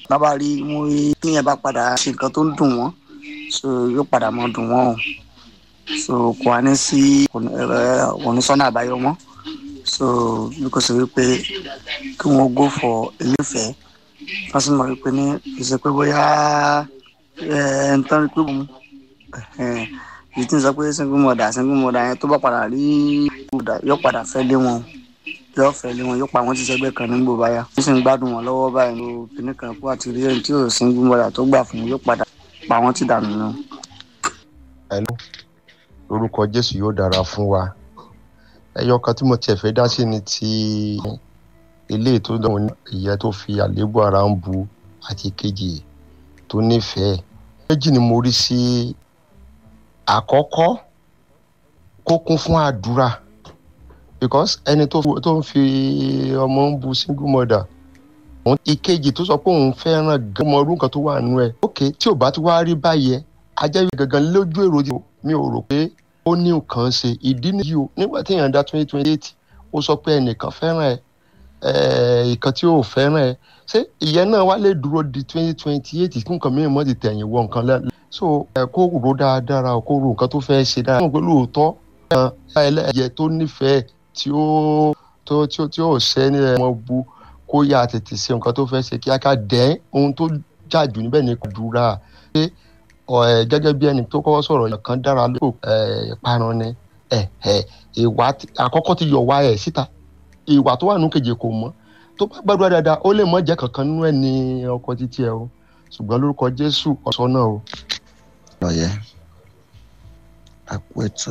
bàbá rí mo rí tíyẹn bá padà ṣe nǹkan tó ń dùn wọ́n so yóò padà mọ́ dùn wọ́n o so kò wá ní sí kò ní ẹ, kò ní sọ́nà àbáyọ mọ́ so bí kò sí wípé kí wọ́n go for eléfẹ̀ẹ́ wọ́n sì mọ̀ wípé ní ìṣe pé bóyá ẹ ń tán rí pé òun èyí tí ń sọ pé single mother single mother yẹn tó bá padà rí mother yóò padà fẹ́ lé wọn yóò fẹ́ lé wọn yóò pa wọn ti sẹ́gbẹ́ kan nígbò báyà ó sì ń gbádùn wọn lọ́wọ́ báyìí ló kíní kan kó àti rí ẹni tí ò single mother tó gbà fún un yóò padà pa wọn ti dànù nù. Hello. lórúkọ jésù yóò dára fún wa ẹyọ kan tí mo tiẹ̀ fẹ́ dá sí ni ti ilé tó dánwò ní ìyẹn tó fi àléébù ara ń bu àti kejì tó nífẹ̀ẹ́ méjì ni mo rí sí àkọ́kọ́ kó kún fún àdúrà because ẹni tó fi- tó ń fi ọmọ ń bu single mother òun ìkejì tó sọ pé òun fẹ́ràn gan ọmọ ọdún kan tó wà nù ẹ̀ ok tí ò bá ti wá rí báyẹn ajẹ́ gangan lójú èrò tí mi ò rò pé ó ní nǹkan ṣe ìdí nìyí o nígbà tí èèyàn dá twenty twenty eight ó sọ pé ẹnìkan fẹ́ràn ẹ ẹ ìkan tí ò fẹ́ràn ẹ ṣé ìyẹn náà wá lè dúró di twenty twenty eight kí nǹkan mìíràn mọ́ ti tẹ̀yìn wọ nǹkan lẹ́ so ẹ kó rò dáadáa kó rò nǹkan tó fẹ́ ṣe dáadáa mọ̀ pé lóòótọ́ ẹ ẹlẹ́yẹ tó nífẹ̀ẹ́ tí ó tó tí ó tí ó ṣẹ́ ní ẹ̀wọ̀n bu kó yá tètè ṣe nǹkan tó fẹ́ ṣe kíákíá dẹ́ ohun tó jà jù níbẹ̀ ni kò dúra pé ọ ẹ gẹ́gẹ́ bí ẹni tó kọ́kọ́ sọ̀rọ̀ yẹn kan dára ló ẹ parun ni ẹ ẹ ìwà tí- àkọ́kọ́ ti yọ̀ wá ẹ̀ síta ìwà tó wà nínú kejì kò mọ́ tó bá gbàdúrà dáadáa ó lè mọ́ jẹ́ kankan nínú ẹ̀ ní ọkọ títí ẹ o ṣùgbọ́n lórúkọ jésù ọ̀sọ́ náà o. lọ́yẹ̀ àpò ètò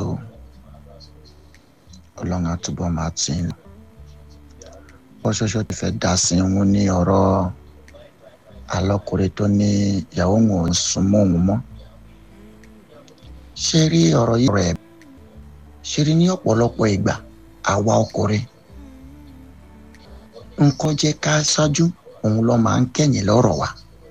ọlọ́run àtúbọ̀ máa tì í lọ. bọ́ ṣoṣo ti fẹ́ dá sí wọn ní ọ̀rọ̀ alọ́kùnrin tó ní ìyàwó wọn ò sún mọ́ òun mọ́. ṣé rí ọ̀rọ̀ yìí rẹ̀ ṣe rí ní ọ̀pọ̀lọpọ̀ ìgbà àwa ọkùnrin nǹkan jẹ́ ká ṣáájú òun ló máa ń kẹ̀yìn lọ́rọ̀ wa.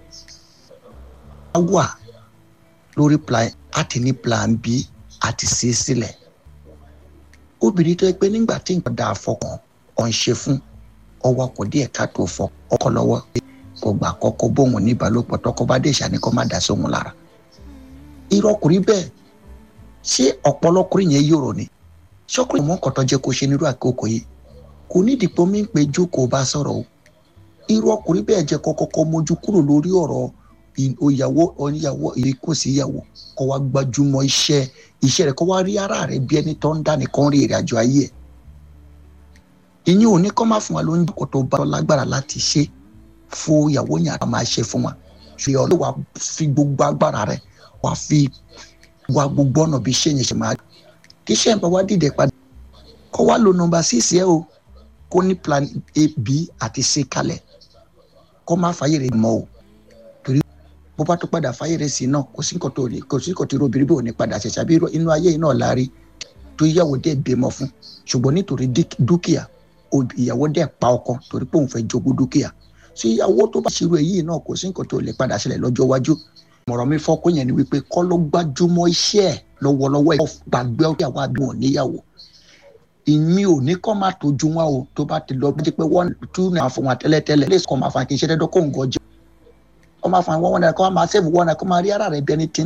a wà lórí plan a ti ní plan b àti c sílẹ̀ obìnrin tó yẹ pé nígbà tí nǹkan dáa fọkàn ọ̀ ń ṣe fún ọwọ́ kò díẹ̀ ká tó fọ ọkọ lọ́wọ́ kò gbà kọ́kọ́ bóun ní ìbálòpọ̀ tọkọ bá dé ìṣàní kó má dá sóhun lára irọ́ ọkùnrin bẹ́ẹ̀ ṣé ọ̀pọ̀lọkùnrin yẹn yòrò ni ṣọkùnrin mọ́ kọ́tọ́ jẹ́ kó ṣe nírú àkókò yìí kò ní ìdìpọ̀ mi ń pe jókòó bá sọ̀rọ̀ o irú ọkùnrin bẹ́ẹ̀ jẹ́ kọ́kọ́kọ́ mójú kúrò lórí ọ̀rọ̀ ì- ìyàwó oníyàwó ìrìkò sí ìyàwó kó wá gbajúmọ̀ iṣẹ́ iṣẹ́ rẹ̀ kó wá rí ara rẹ̀ bí ẹni tó ń dá nìkan rí ìrìn àjò ayé ẹ̀ ìyẹn ò ní kọ́ máa fún wa lóúnjẹ kó tó bá lágbára láti ṣe fún ìyàwó yẹn àti máa ṣe fún wa ṣùgbọ́n ọlọ́wà wàá fi gbogbo agbára rẹ̀ wàá fi wá gbogbo ọ̀nà bí iṣẹ́ yẹn ṣe máa kí iṣẹ́ yẹn bá wá dìde padà kó wá lo nọ́mbà síìsì ẹ̀ o kó ní plan a b àti c kalẹ̀ kó má fàyè rẹ̀ mọ́ o torí bó bá tó padà fàyè rẹ̀ sí náà kò sí nǹkan tó rí kò sí nǹkan tó rí obìnrin bí ò ní padà ṣẹ̀ṣẹ̀ àbí irọ́- inú ayé yìí náà la rí tó yàwó dẹ̀ bímọ fún ṣùgbọ́n nítorí dí- dúkìá ob- ìyàwó dẹ̀ pa ọkọ torí pé òun fẹ́ jogún dúkìá sí ìyàwó tó bá ṣerú èyí náà kò sí nǹkan tó lè padà ṣẹlẹ̀ lọ́jọ́ iwájú mọ̀rọ̀ mi fọ́kọ́ yẹn ni wípé kọ́ ló gbájúmọ́ iṣẹ́ ẹ̀ lọ́wọ́lọ́wọ́ ẹ̀ gbàgbé ìyàwó àbí wọn níyàwó ìmí ò ní kọ́ máa tójú wọn o tó bá ti lọ bí pé one two náà fún wọn tẹ́lẹ̀tẹ́lẹ̀ lè kọ́ máa fa kí n ṣe dẹ́dọ́ kó ń gọjọ́ kọ́ máa fa one one náà kọ́ máa save one náà kọ́ máa rí ara rẹ̀ bí ẹni tí